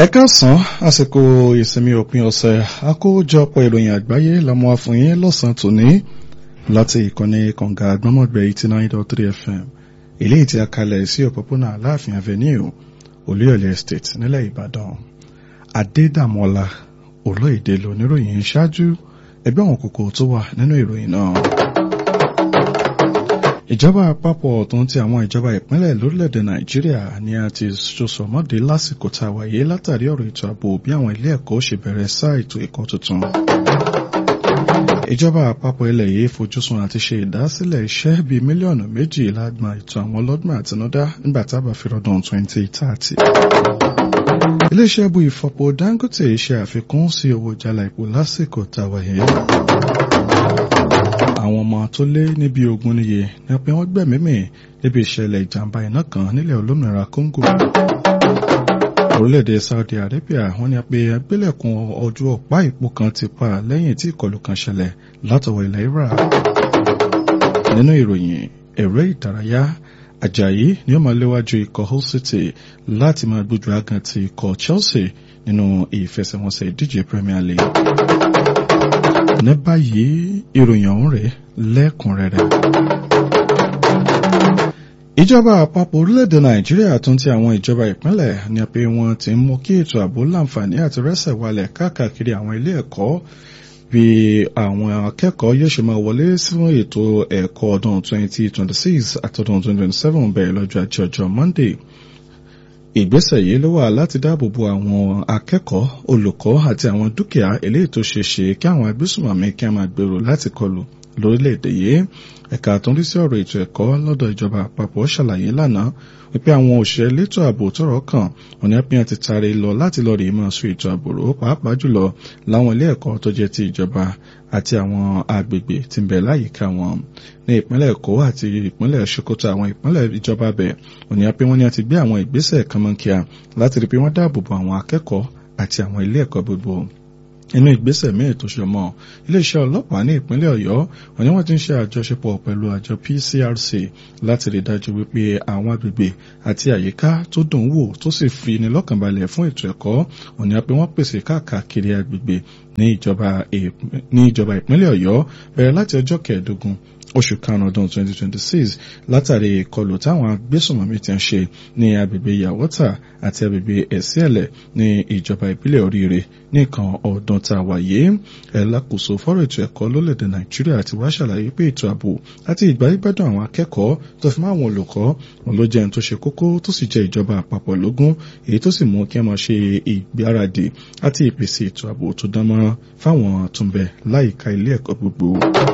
ẹ káàsán àsìkò ìsinmi òpin ọ̀sẹ̀ àkójọpọ̀ ìròyìn àgbáyé lọ́mọ àfọyín lọ́sàn-án tòní láti ìkànnì kànga àgbọ́mọ̀gbẹ́ eighty nine dot three fm eléyìí tí a kalẹ̀ sí òpópónà aláàfin avenue olúyọ̀lé estate nílẹ̀ ìbàdàn adédàmọ́lá olóyèdè lóníròyìn ṣáájú ẹgbẹ́ àwọn kòkó tó wà nínú ìròyìn náà ìjọba àpapọ̀ tó ń ti àwọn ìjọba ìpínlẹ̀ lórílẹ̀‐èdè nàìjíríà ni a ti sọ̀sọ̀mọ́dé lásìkò tá a wáyé látàrí ọ̀rọ̀ ètò ààbò bí àwọn ilé ẹ̀kọ́ ṣe bẹ̀rẹ̀ sáà ètò ẹ̀kọ́ tuntun. ìjọba àpapọ̀ ilẹ̀ yìí fojúsùn àti ṣe ìdásílẹ̀ iṣẹ́ bíi mílíọ̀nù méjì lágbà ètò àwọn ọlọ́gbọ̀n àtinúdá nígbà tá a bá fi rọdùn 2030. iléeṣẹ́ bu ìfọpo dangote ṣe àfikún sí owó jálá epo lásìkò tá a wáyé àwọn ọmọ tó lé níbi ogun níye ni pé wọ́n gbẹ̀mímì níbi ìṣẹ̀lẹ̀ ìjàmbá iná kan nílẹ̀ olómìnira Congo. orílẹ̀-èdè Saudi Arabia wọ́n ní pé agbélẹ̀kùn ojú ọ̀pá ìpò kan ti pa lẹ́yìn tí ìkọlù kan ṣẹlẹ̀ látọwọ́ ilẹ̀ Iraq. nínú ìròyìn eré ìdárayá Ajayi ni ó máa léwájú ikọ̀ Hull City láti máa gbójú agan ti ikọ̀ Chelsea nínú ìfẹsẹ̀wọnsẹ̀ ìdíje Premier League ní báyìí ìròyìn ọ̀hún rẹ̀ lẹ́kùnrẹ́rẹ́. ìjọba àpapọ̀ orílẹ̀-èdè nàìjíríà tún ti àwọn ìjọba ìpínlẹ̀ ní pé wọ́n ti ń mú kí ètò ààbò láǹfààní àti rẹ́sẹ̀ walẹ̀ káàkiri àwọn ilé ẹ̀kọ́ bí àwọn akẹ́kọ̀ọ́ yóò ṣe máa wọlé sínú ètò ẹ̀kọ́ ọdún 2026 àtọdún 2027 bẹ̀rẹ̀ lọ́jọ́ ajé ọjọ́ monday ìgbésẹ̀ yìí ló wà láti dáàbò bo àwọn akẹ́kọ̀ọ́ olùkọ́ àti àwọn dúkìá eléyìí tó ṣe ṣe kí àwọn agbésùnmọ̀mí kí a máa gbèrò láti kọlù lórílẹ̀‐èdè yìí ẹ̀ka tó ń rí sí ọ̀rọ̀ ètò ẹ̀kọ́ lọ́dọ̀ ìjọba àpapọ̀ ṣàlàyé lánàá wípé àwọn òṣìṣẹ́ elétò ààbò tọ́rọ̀ kàn òní apíyàn ti taari lọ láti lọ rí mọ́ sí ètò ààbò rò pàápàá jùlọ láwọn ilé ẹ̀kọ́ tó jẹ́ ti ìjọba àti àwọn agbègbè tí ń bẹ láyìíká wọn ní ìpínlẹ̀ èkó àti ìpínlẹ̀ sokoto àwọn ìpínlẹ̀ ìjọba bẹ̀ òní apí wọn ni a ti gbé àwọn ìgbésẹ̀ kànmọ́nkíà láti rí pé wọ́n dáàbò bo àwọn akẹ́kọ̀ọ́ àti àwọn ilé ẹ̀kọ́ gbogbo inú ìgbésẹ̀ míì tó ṣe mọ́ iléeṣẹ́ ọlọ́pàá ní ìpínlẹ̀ ọ̀yọ́ wọ́n ní wọ́n ti ń ṣe àjọṣepọ̀ pẹ̀lú àjọ PCRC láti rí dájú wípé àwọn agbègbè àti àyíká tó dùn wò tó sì fi ní lọ́kànbalẹ̀ fún ètò ẹ̀kọ́ wọ́n ní pé wọ́n pèsè káàkiri agbègbè ní ìjọba ìpínlẹ̀ ọ̀yọ́ bẹ̀rẹ̀ láti ọjọ́ kẹẹ̀ẹ́dógún oṣù karùn-ún ọdún 2026 látàrí ìkọlù táwọn agbésùnmọ̀mí ti ń ṣe ní agbègbè yàwọ́tà àti agbègbè ẹ̀síẹ̀lẹ̀ ní ìjọba ìbílẹ̀ oríire nìkan ọdún tá a wáyé ẹ̀lákòóso fọ́rọ̀ ètò ẹ̀kọ́ lólẹ̀dẹ̀ nàìjíríà ti wá ṣàlàyé pé ètò ààbò àti ìgbáyégbádùn àwọn akẹ́kọ̀ọ́ tó fi máa wọn olùkọ́ wọn ló jẹ́ ẹni tó ṣe kókó tó sì jẹ́ ìjọba àpapọ̀ lógún èyí tó sì mú kí wọ́n ṣe ìgbáradì àti ìpèsè ètò ààbò tó dánmọ́rán fáwọn tó ń bẹ láyìíká ilé ẹ̀kọ́ gbogbo.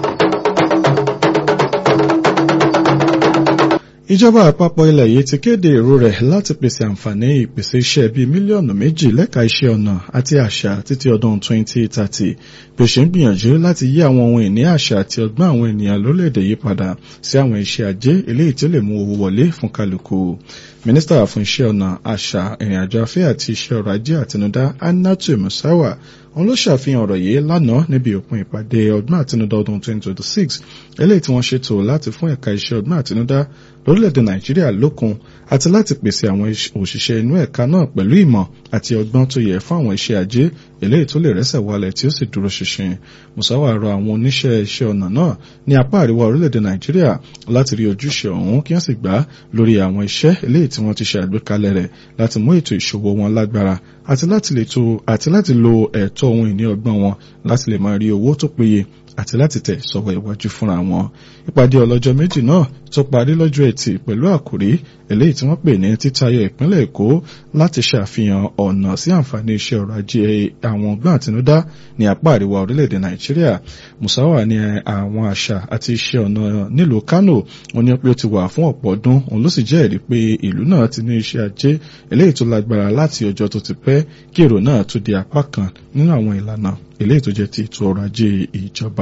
ìjọba àpapọ̀ ilẹ̀ yìí ti kéde èrò rẹ̀ láti pèsè àǹfààní ìpèsè iṣẹ́ bíi mílíọ̀nù méjì lẹ́ka iṣẹ́ ọnà àti àṣà títí ọdún 2030 bí ó ṣe ń gbìyànjú láti yí àwọn ohun ìní àṣà àti ọgbọ́n àwọn ènìyàn lórílẹ̀‐èdè yìí padà sí àwọn iṣẹ́ ajé eléyìí tí ó lè mú owó wọlé fún kálukú mínísítà fún iṣẹ́ ọnà àṣà ìrìnàjò afẹ́ àti iṣẹ́ ọrọ̀ ajé àtinúdá Annatu Musawa wọn ló ṣàfihàn ọ̀rọ̀ yìí lánàá níbi òpin ìpàdé ọdún àtinúdá ọdún 2026 eléyìí tí wọ́n ṣètò láti fún ẹ̀ka iṣẹ́ ọdún àtinúdá lórílẹ̀‐èdè Nàìjíríà lókun àti láti pèsè àwọn òṣìṣẹ́ inú ẹ̀ka náà pẹ̀lú ìmọ̀ àti ọgbọ́n tó yẹ fún àwọn iṣẹ́ ajé eléyìí tó lè rẹ́sẹ̀ wálẹ̀ tí ó sì dúró ṣinṣin Musawa rọ àwọn oníṣẹ́ iṣẹ́ ọnà náà ní apá àríwá orílẹ̀‐èdè Nàìjíríà láti rí ojúṣe ọ̀hún kí wọ́n sì gbà lórí àwọn iṣẹ́ eléyìí tí wọ́n ti ṣe àgbékalẹ̀ rẹ̀ láti mú ètò ìṣòwò wọn lágbára àti láti lè to àti láti lo ẹ̀tọ́ ohun ìní ọgbọ́n wọn láti lè máa rí owó tó péye àti láti tẹ̀ sọ́wọ́ iwájú fúnra wọn. ìpàdé ọlọ́jọ́ méjì náà tó parí lọ́jọ́ ẹtì pẹ̀lú àkòrí eléyìí tí wọ́n pè ní títayọ ìpínlẹ̀ èkó láti ṣàfihàn ọ̀nà sí àǹfààní iṣẹ́ ọrọ̀ ajé àwọn ọgbọ́n àtinúdá ní apá àríwá orílẹ̀-èdè nàìjíríà musawa ní àwọn àṣà àti iṣẹ́ ọ̀nà nílùú kánò wọn ní pé ó ti wà fún ọ̀pọ̀ ọdún òun ló sì jẹ́rìí pé ìlú náà ti ní iṣẹ́ ajé eléyìí tó lágbára láti ọjọ́ tó ti pẹ́ kí èrò náà tó di apá kan nínú àwọn ìlànà eléyìí tó jẹ́ ti ètò ọrọ̀ ajé ìjọba.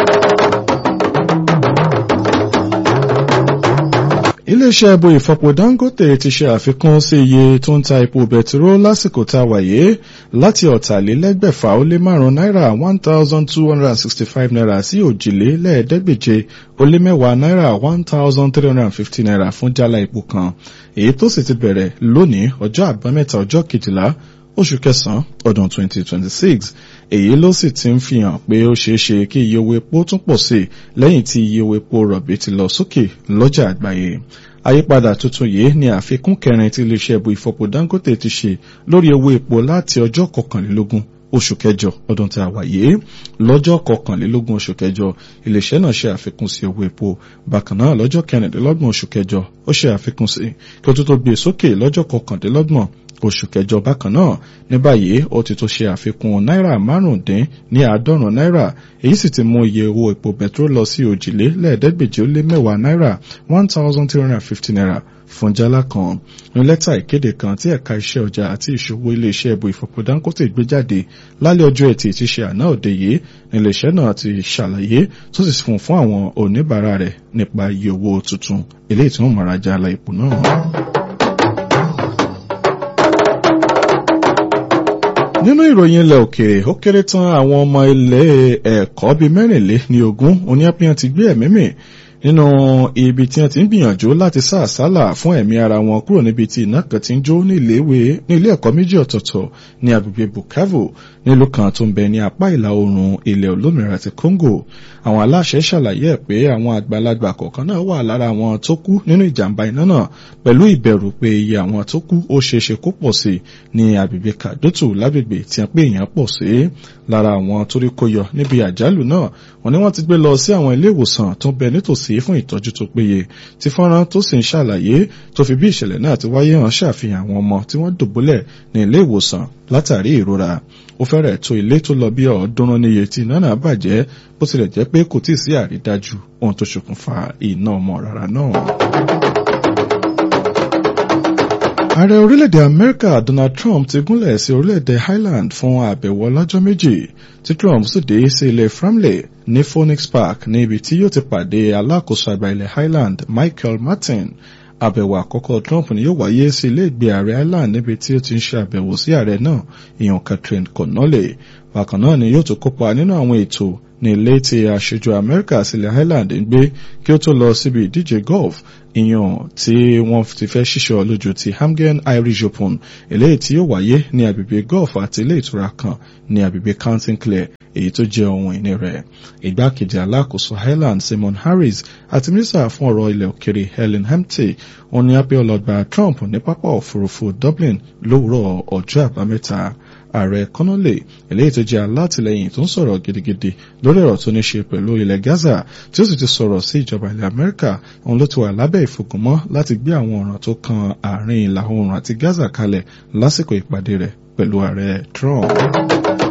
iléeṣẹ́ ẹbọ ìfọpo Dangote ti ṣe àfikún sí iye tó ń ta epo bẹtiró lásìkò tá a wáyé láti ọ̀tàlélẹ́gbẹ̀fà ó lé márùn-ún náírà one thousand two hundred and sixty five naira sí òjìlélẹ́ẹ̀ẹ́dẹ́gbèje ó lé mẹ́wàá náírà one thousand three hundred and fifty naira fún jálá epo kan èyí tó sì ti bẹ̀rẹ̀ lónìí ọjọ́ àbámẹ́ta ọjọ́ kejìlá oṣù kẹsàn-án ọdún 2026 èyí ló sì ti ń fi hàn pé ó ṣeé ṣe kí iye owó epo tún pọ̀ sí lẹ́yìn tí iye owó epo rọ̀bì ti lọ sókè lọ́jà àgbáyé àyípadà tuntun yìí ni àfikún kẹrin tí iléeṣẹ́ ibu ìfọpo Dangote ti ṣe lórí owó epo láti ọjọ́ kọkànlélógún oṣù kẹjọ ọdún tí a wà yìí lọ́jọ́ kọkànlélógún oṣù kẹjọ iléeṣẹ́ náà ṣe àfikún sí owó epo bákan náà lọ́jọ́ kẹrìndínlọ́gbọ̀n oṣù kẹjọ ó ṣe àfikún sí kí ó tó tó gbé sókè lọ́jọ́ kọkàndínlọ́gbọ̀n oṣù kẹjọ bákan náà ní báyìí ó ti tó ṣe àfikún náírà márùndín ní àádọ́rùn náírà èyí sì ti mú iye owó epo bẹtiró lọ sí òjìlé lẹ́ẹ̀ẹ́dẹ́gbèje ó lé mẹ́wàá náírà one thousand three hundred and fifty naira fún jálá kan ní lẹ́tà ìkéde kan tí ẹ̀ka iṣẹ́ ọjà àti ìṣòwò iléeṣẹ́ ẹ̀bù ìfọ̀pọ̀ Dangote gbé jáde lálẹ́ ọjọ́ ẹtì tí ṣe àná òde yìí ní iléeṣẹ́ náà ti ṣàlàyé tó sì fún fún àwọn oníbàárà rẹ̀ nípa iye owó tuntun eléyìí tí wọ́n mọ̀ra jálá epo náà. nínú ìròyìn ilẹ̀ òkèèrè ó kéré tán àwọn ọmọ ilé ẹ̀kọ́ bíi mẹ́rìnlé ní ogún oníyàpíyàn ti gbé ẹ̀mí mì nínú ibi tí wọ́n ti ń gbìyànjú láti sá àsálà fún ẹ̀mí ara wọn kúrò níbi tí iná kan ti ń jó ní ilé ẹ̀kọ́ méjì ọ̀tọ̀ọ̀tọ̀ ní agbègbè Bukavu nílùú kan tó ń bẹ ní apá ìlà oòrùn ilẹ̀ olómìnira ti Congo àwọn aláṣẹ ṣàlàyé ẹ̀ pé àwọn àgbàlagbà kọ̀ọ̀kan náà wà lára àwọn tó kú nínú ìjàmbá iná náà pẹ̀lú ìbẹ̀rù pé iye àwọn tó kú ó ṣeéṣe kó pọ̀ sí ní agbègbè Kadotu lágbègbè tí wọ́n pé èèyàn pọ̀ sí lára àwọn torí kó yọ níbi àjálù náà wọ́n ní wọ́n ti gbé lọ sí àwọn ilé ìwòsàn tó ń bẹ nítòsí fún ìtọ́jú tó péye tí fọ́nrán tó sì ń ṣàlàyé tó fi bí ìṣẹ̀lẹ̀ náà ti wáyé hàn ṣàfihàn àwọn ọmọ tí wọ́n dòbólẹ̀ ní ilé ìwòsàn látàrí ìrora ó fẹ́rẹ̀ tó ilé tó lọ bí ọ̀ọ́dúnrún níye tí iná náà bàjẹ́ bó tilẹ̀ jẹ́ pé kò tíì sí àrídájú ohun tó ṣokùnfà iná ọmọ rárá náà. Ààrẹ orílẹ̀-èdè Amẹ́ríkà Donald Trump ti gúnlẹ̀ sí orílẹ̀-èdè Highland fún àbẹ̀wò ọlọ́jọ́ méjì tí Trump sì dé sí ilẹ̀ Framley ní Phoenix Park ní ibi tí yóò ti pàdé alákòóso àgbà ilẹ̀ Highland Michael Martin àbẹ̀wò àkọ́kọ́ Trump ni yóò wáyé sí ilé ìgbé ààrẹ Ireland níbi tí ó ti ń ṣe àbẹ̀wò sí ààrẹ náà ìyàn Catherine Connolly bákan náà ni yóò tún kópa nínú àwọn ètò ní ilé tí aṣojú Amẹ́ríkà sílẹ̀ Ireland ń gbé kí ó tó lọ síbi ìdíje golf ìyàn tí wọ́n ti fẹ́ ṣíṣọ́ lójú ti Hamgen Irish Open eléyìí tí yóò wáyé ní agbègbè golf àti ilé ìtura kan ní agbègbè Counting Clare èyí tó jẹ́ ohun ìní rẹ̀ ìgbákejì alákòóso Highland Simon Harris àti mínísítà fún ọ̀rọ̀ ilẹ̀ òkèrè Helen Humphrey wọ́n ní apẹ́ ọlọ́gba Trump ní pápá òfurufú Dublin lówùrọ̀ ọjọ́ àbámẹ́ta ààrẹ Connolly eléyìí tó jẹ́ alátìlẹyìn tó ń sọ̀rọ̀ gidigidi lórí ọ̀rọ̀ tó ní ṣe pẹ̀lú ilẹ̀ Gaza tí ó sì ti sọ̀rọ̀ sí ìjọba ilẹ̀ Amẹ́ríkà òun ló ti wà lábẹ́ ìfògùnmọ́ láti gbé àwọn ọ̀ràn tó kan àárín ìlà oòrùn àti Gaza kalẹ̀ lásìkò ìpàdé rẹ̀ pẹ̀lú ààrẹ Trump.